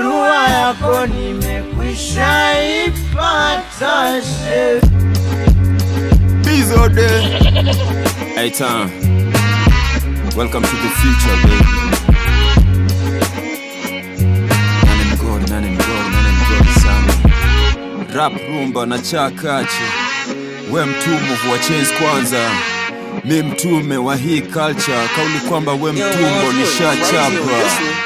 barua yako nimekwisha ipata she Bizo day. Hey, time. Welcome to the future, baby. Nane mgodi, nane mgodi, nane mgodi sana. Rap rumba na chakache. We mtume wa chains kwanza. Mi mtume wa hii culture. Kauli kwamba we mtumbo nishachapa.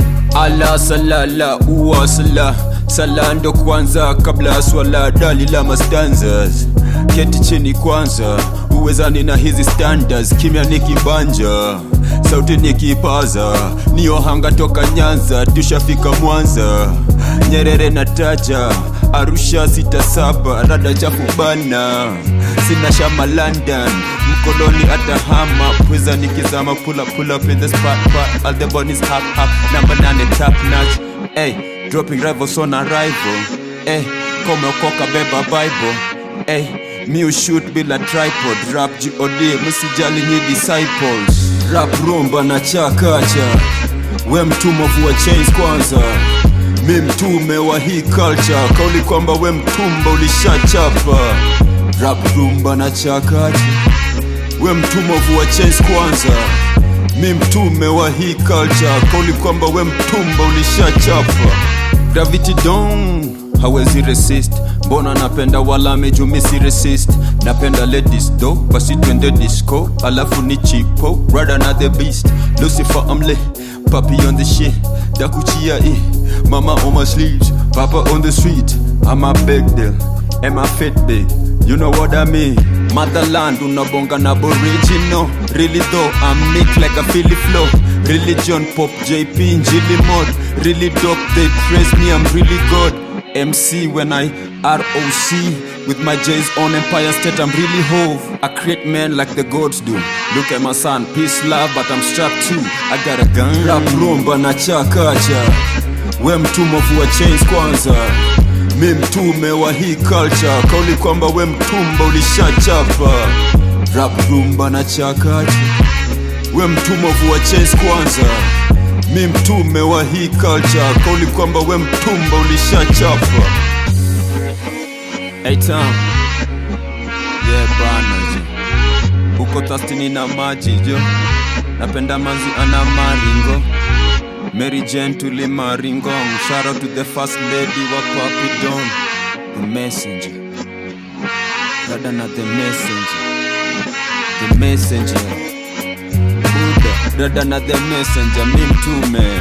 Ala salala uwa sala sala ndo kwanza kabla ya swala dali la mastanzas keti chini kwanza uwezani na hizi standards kimya nikibanja sauti nikipaza niohanga toka nyanza tushafika mwanza nyerere na taja arusha sita saba rada chafu bana sina shama london mkoloni atahama pweza nikizama pull up, pull up in the spot, spot. all the bunnies hop hop number nane top notch hey dropping rivals on arrival hey komeokoka beba bible hey mi shoot bila tripod rap god msijali nyi disciples rap rumba na chakacha we mtume vua chains kwanza mi mtume wa hii culture kauli kwamba we mtumba ulishachapa rap rumba na chakacha we mtume wa chains kwanza mi mtume wa hii culture kauli kwamba we mtumba ulishachapa gravity don hawezi resist mbona napenda wala mejumisi resist napenda ladies do basi twende disco alafu ni chipo rather na the beast lucifer amle papi on the shit dakuchia i mama on my sleeves papa on the street i'm a big deal am a fit big you know what i mean motherland unabonga na aboriginal really though i'm nick like a philly flow religion pop jp njili mod really dope they praise me i'm really good MC when I ROC with my J's on Empire State. I'm really hove. I create men like the gods do. Look at my son, peace, love, but I'm strapped too. I got a gun. Rap rumba na chakacha. We mtume vua chains kwanza. Mi mtume wa hii culture. Kauli kwamba we mtumba ulishachapa. Rap rumba na chakacha. We mtume vua chains kwanza mi mtume wa hii culture kauli kwamba we mtumba ulishachapa hey, Tom. yeah, bana jo uko thastini na maji jo napenda manzi ana maringo Mary Jane tuli maringong shout out to the first lady wa Papi Don the messenger dada na the messenger the messenger Buddha dada na the messenger mi mtume